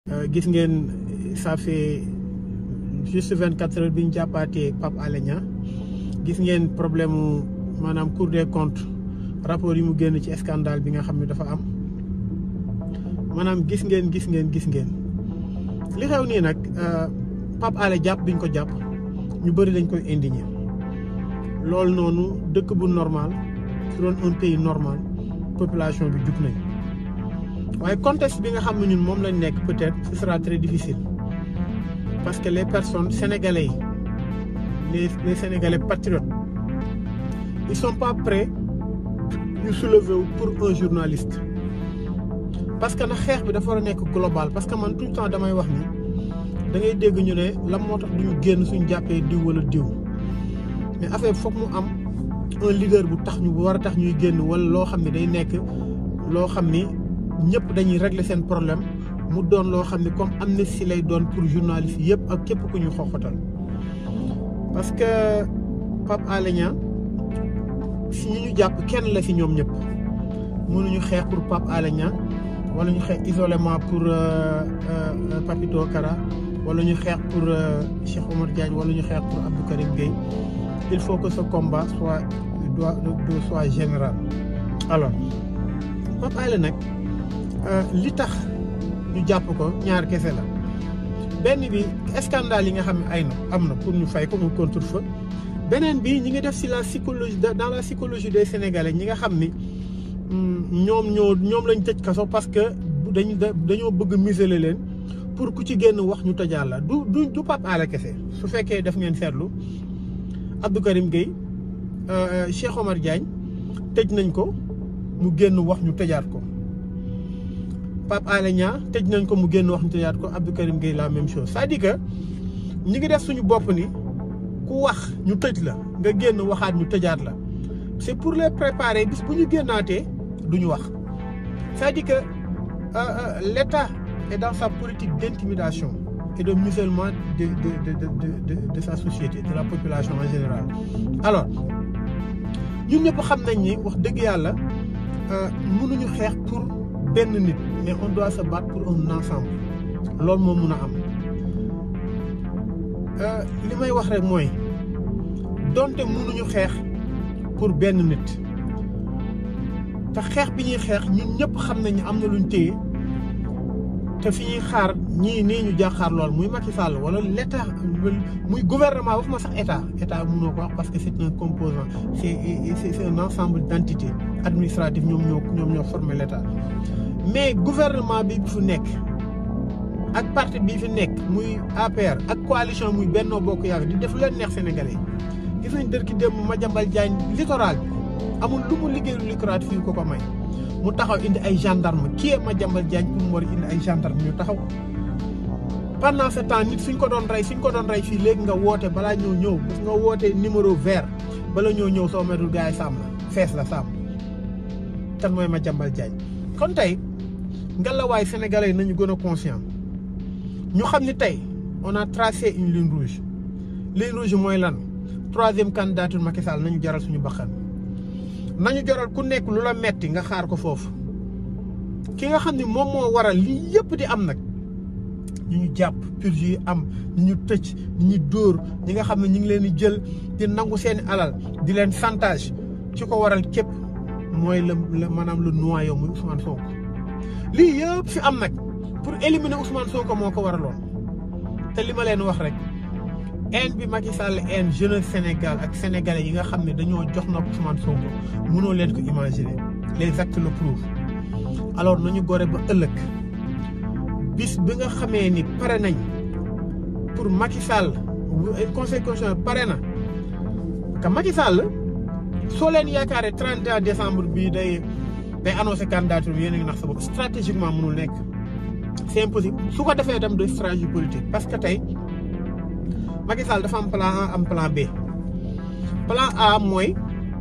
gis ngeen ça fait juste vingt quatre heures bi ñu jàppaatee Pape Alé Niang gis ngeen problème mu maanaam Cour des comptes rapport yi mu génn ci scandale bi nga xam ne dafa am maanaam gis ngeen gis ngeen gis ngeen li xew nii nag Pape Alé jàpp biñ ko jàpp ñu bëri dañ koy indigné loolu noonu dëkk bu normal su doon un pays normal population bi jug nañ waaye contexte bi nga xam ne ñun moom lañ nekk peut-être ce sera très difficile parce que les personnes sénégalais yi les les sénégalais patriotes ils sont pas prêts ñu soulever wu pour un journaliste parce que nag xeex bi dafa war a nekk global parce que man tout le temps damay wax ni da ngay dégg ñu ne lan moo tax du ñu génn suñ jàppee diw wala diw mais affaire foog mu am un leader bu tax ñu war a tax ñuy génn wala loo xam ne day nekk loo xam ni ñëpp dañuy régler seen problème mu doon loo xam ne comme amnistie lay doon pour journaliste yëpp ak képp ku ñu xoxotal parce que Pape Alé Niang si ñi ñu jàpp kenn la si ñoom ñëpp mënuñu xeex pour Pape Alé Niang wala ñu xeex isolément pour Papito Kara wala ñu xeex pour Cheikh Omar Diagne wala ñu xeex pour Abdou Karim Gueye il faut que ce combat soit doit soit général alors Pape Alé nag li tax ñu jàpp ko ñaar kese la benn bi scandale yi nga xam ne ay na am na pour ñu fay ko mu contre-feu beneen bi ñi ngi def si la psychologie dans la psychologie des sénégalais ñi nga xam ni ñoom ñoo ñoom lañ tëj kaso parce que dañu dañoo bëgg museler leen pour ku ci génn wax ñu tëjaal la du du du Pape Alé kese su fekkee def ngeen seetlu Abdou Karim Gueye Cheikh Omar Diagne tëj nañ ko mu génn wax ñu tëjaat ko Pape Alé Niang tëj nañ ko mu génn wax ñu tëjaat ko Abdou Karim Gueye la même chose c'est-à-dire que ñi ngi def suñu bopp ni ku wax ñu tëj la nga génn waxaat ñu tëjaat la c'est pour les préparer bis bu ñu génnaatee du ñu wax c'est-à-dire que l'État est dans sa politique d'intimidation et de musellement de de de de de de sa société de la population en général alors ñun ñëpp xam nañ ni wax dëgg yàlla mënuñu xeex pour benn nit mais on doit se battre pour un ensemble loolu moo mun a am li may wax rek mooy donte mënuñu xeex pour benn nit te xeex bi ñuy xeex ñun ñëpp xam nañ ne am na luñ téye te fi ñuy xaar ñii nii ñu jàkkaar lool muy Macky Sall wala l'état muy gouvernement waxuma sax état état mënoo ko wax parce que c'est un composant c'est c'est un ensemble d'entités administratives ñoom ñoo ñoom ñoo former l'état mais gouvernement bi fu nekk ak parti bi fi nekk muy APR ak coalition muy Benno Bokk Yaakaar di def leen neex Sénégalais yi gis nañ dër ki démb Madiambal Diagne littoral bi amul lu mu liggéeyul littoral fii ko ko may mu taxaw indi ay gendarme kii ma jambal Diagne pour mu war indi ay gendarme ñu taxaw pendant ce temps nit suñ ko doon rey suñ ko doon rey fii léegi nga woote balaa ñoo ñëw parce nga woote numéro vert bala ñoo ñëw soo metul gars yi sàmm la fees la sàmm tan mooy ma jambal Diagne kon tey ngelawaay sénégalais yi nañu gën a conscient ñu xam ni tey on a tracé une ligne rouge ligne rouge mooy lan troisième candidature Macky Sall nañu jaral suñu bakkan nañu jaral ku nekk lu la metti nga xaar ko foofu ki nga xam ni moom moo waral lii yëpp di am nag ñu ñu jàpp purge yi am ñu ñu tëj ñu ñu dóor ñi nga xam ne ñu ngi leen di jël di nangu seeni alal di leen chantage ci ko waral képp mooy la la maanaam le noyau muy Ousmane Sonko lii yëpp fi am nag pour éliminer Ousmane Sonko moo ko waraloon te li ma leen wax rek haine bi Macky Sall haine jeunesse Sénégal ak sénégalais yi nga xam ne dañoo jox na Ousmane Sonko mënoo leen ko imaginer les actes le prouvent alors nañu gore ba ëllëg bis bi nga xamee ni pare nañ pour Macky Sall conseil constitutionnel pare na que Macky Sall soo leen yaakaaree 31 décembre bii day day annoncé candidature bi yéen a ngi nax sa bopp stratégiquement mënul nekk c'est impossible su ko defee dem de stratégie politique parce que tey Macky Sall dafa am plan A am plan B plan A mooy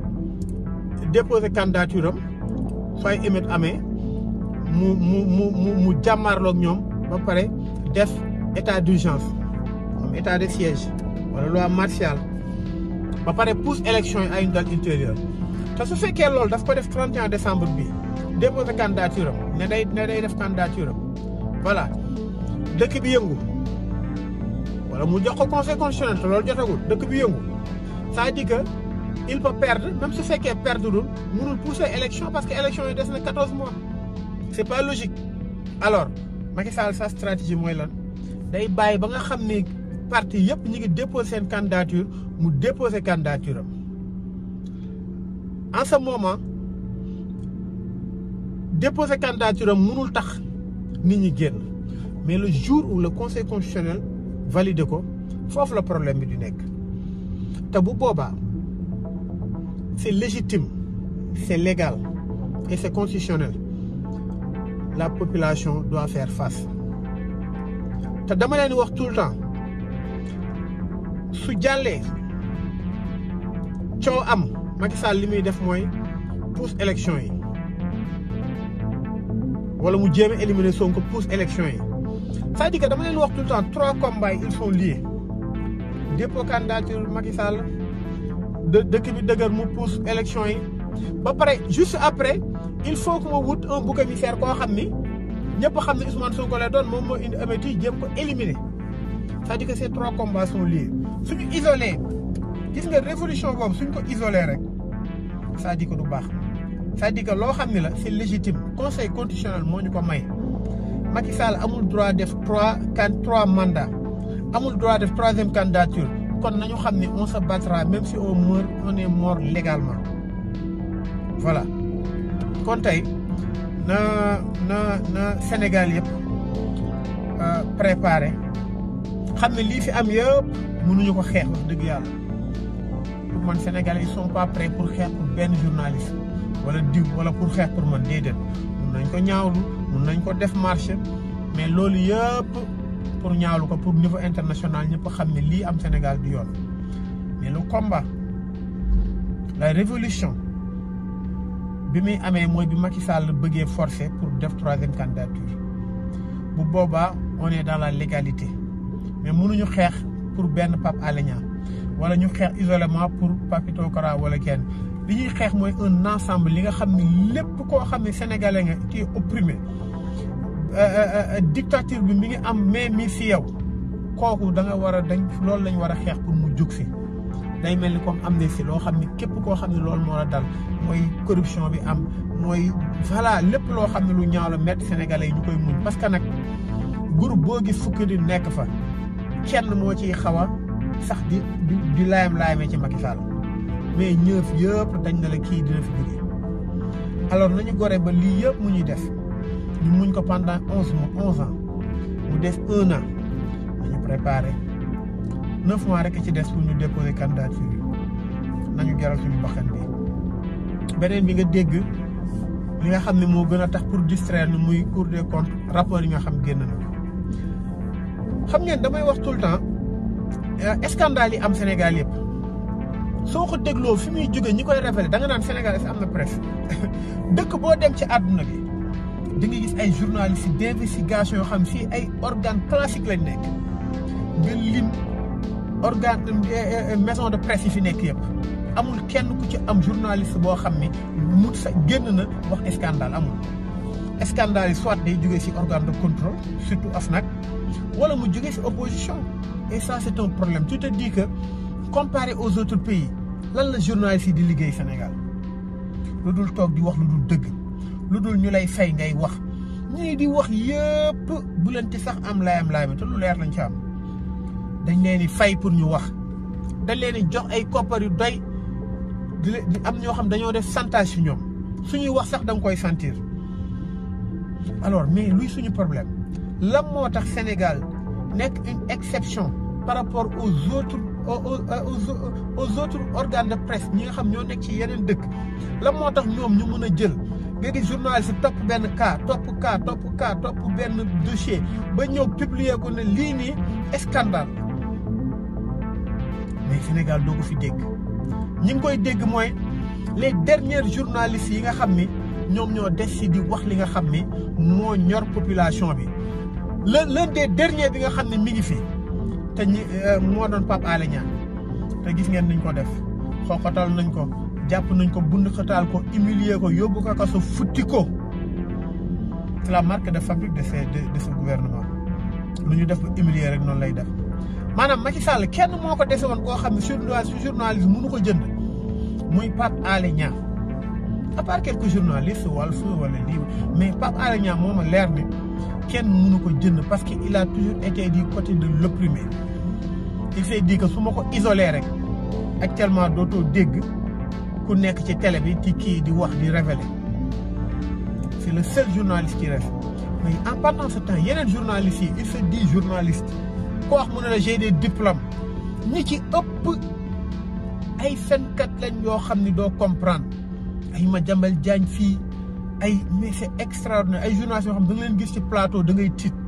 déposer candidature am sooy émet amee mu mu mu mu mu jàmmaarloog ñoom ba pare def état d'urgence am état de siège wala loi martiale ba pare pousse élection yi à une date ultérieure te su fekkee loolu daf ko def 31 décembre bi déposer candidature am ne day ne day def candidature am voilà dëkk bi yëngu wala mu jox ko conseil constitutionnel te loolu jotagul dëkk bi yëngu c'est-à-dire que il peut perdre même su fekkee perdre dul mënul pousser élection parce que élection yi des na 14 mois c'est pas logique alors Macky Sall sa stratégie mooy lan day bàyyi ba nga xam ne parti yëpp ñu ngi déposer seen candidature mu déposer candidature am en ce moment déposer candidature am mënul tax nit ñi génn mais le jour où le conseil constitutionnel valide ko foofu la problème bi di nekk te bu boobaa c'est légitime c'est légal et c'est constitutionnel la population doit faire face te dama leen wax tout le temps su jàllee coow am Macky Sall li muy def mooy pousse élection yi wala mu jéem a éliminer Sonko pousse élection yi c'est-à-dire que dama leen wax tout le temps trois combats ils sont liés dépôt candidature Macky Sall de dëkk bi dëgër mu pousse élection yi ba pare juste après il faut que ma wut un bouc émissaire koo xam ni ñëpp xam ne Ousmane Sonko lay doon moom moo indi améti jéem ko éliminer c'est-à-dire que ces trois combats sont liés suñu isolé gis nga révolution boobu suñ ko isolé rek c'est-à-dire que du baax c'est-à-dire que loo xam ne la c'est légitime conseil constitutionnel moo ñu ko may Macky Sall amul droit def trois quatre trois mandats amul droit def troisième candidature kon nañu xam ne on se battra même si on meurt on est mort légalement voilà kon tey na na na Sénégal yëpp préparé xam ne lii fi am yëpp mënuñu ko xeex wax dëgg yàlla pour man Sénégalais ils sont pas prêts pour xeex pour benn journaliste wala diw wala pour xeex pour man déedéet mun nañ ko ñaawlu mun nañ ko def marché mais loolu yëpp pour ñaawlu ko pour niveau international ñëpp xam ne lii am Sénégal du yoon mais le combat la révolution bi muy amee mooy bi Macky Sall bëggee forcer pour def troisième candidature bu boobaa on est dans la légalité mais mënuñu xeex pour benn Pape Alé Niang wala ñu xeex isolément pour Papito Kara wala kenn li ñuy xeex mooy un ensemble li nga xam ne lépp koo xam ne sénégalais nga qui est opprimé dictature bi mi ngi am mais mi fi yow kooku da nga war a dañ loolu lañ war a xeex pour mu jug si day mel ni comme am na si loo xam ne képp koo xam ne loolu moo la dal mooy corruption bi am mooy voilà lépp loo xam ne lu ñaaw la métti sénégalais yi ñu koy muñ parce que nag groupe boo gis fukki di nekk fa kenn moo ciy xaw a sax di di di laayam laayamee ci Macky Sall mais ñëf yëpp dañ na la kii dina fi jógee alors nañu gore ba lii yëpp mu ñuy def ñu muñ ko pendant onze mois onze ans mu des un an nañu préparé neuf mois rek ci des pour ñu déposer candidature yi nañu jaral suñu bakkan bi beneen bi nga dégg li nga xam ne moo gën a tax pour distraire ni muy Cour des comptes rapport yi nga xam génn na ko xam ngeen damay wax tout le temps scandale yi am Sénégal yëpp soo ko dégloo fi muy jóge ñi koy révélé da nga naan Sénégal est am na presse dëkk boo dem ci àdduna bi di nga gis ay journalistes d'investigation yoo xam fii ay organes classiques lañ nekk nga lim organe maison de presse yi fi nekk yëpp amul kenn ku ci am journaliste boo xam ne mu sa génn na wax scandale amul scandale yi soit day jógee ci organe de contrôle surtout AFNAC wala mu jógee ci opposition et ça c'est un problème tu te dis que comparé aux autres pays lan la journaliste yi di liggéey Sénégal lu dul toog di wax lu dul dëgg lu dul ñu lay fay ngay wax ñii di wax yëpp bu leen ci sax am layam layam te lu leer lañ ci am dañ leen di fay pour ñu wax dañ leen di jox ay koppar yu doy di am ñoo xam dañoo def chantage ci ñoom suñuy wax sax da nga koy sentir alors mais luy suñu problème lan moo tax Sénégal nekk une exception par rapport aux autres aux aux autres organes de presse ñi nga xam ñoo nekk ci yeneen dëkk lan moo tax ñoom ñu mën a jël nga gis journaliste topp benn cas topp cas topp cas topp benn dossier ba ñëw publier ko ne lii nii scandale mais Sénégal doo ko fi dégg ñi ngi koy dégg mooy les derniers journalistes yi nga xam ni ñoom ñoo des si di wax li nga xam ni moo ñor population bi l'un l'un des derniers bi nga xam ne mi ngi fi te ñi moo doon Pape Alé Niang te gis ngeen niñ ko def xooxatal nañ ko jàpp nañ ko bund xataal ko humilier ko yóbbu ko kaso futti ko c'est la marque de fabrique de ce de, de ce gouvernement lu ñu def ba humilier rek noonu lay def maanaam Macky Sall kenn moo ko dese woon koo xam ne journaliste journaliste mënu ko jënd muy Pape Alé Niang à part quelques journalistes Walf wala lii mais Pape Alé Niang moo ma leer ne kenn mënu ko jënd parce que il a toujours été du côté de l'opprimé il s'est dit que su ma ko isolé rek actuellement dootoo dégg ku nekk ci télé bi ci kii di wax di révéler c'est le seul journaliste qui reste mais en pendant ce temps yeneen journalistes yi il se dit journaliste ko wax mu ne la j'ai des diplômes ñi ci ëpp ay fenkat lañ yoo xam ni doo comprendre ay Madiambal Diagne fii ay mais c'est extraordinaire ay journalistes yoo xam da nga leen gis ci plateau da ngay tiit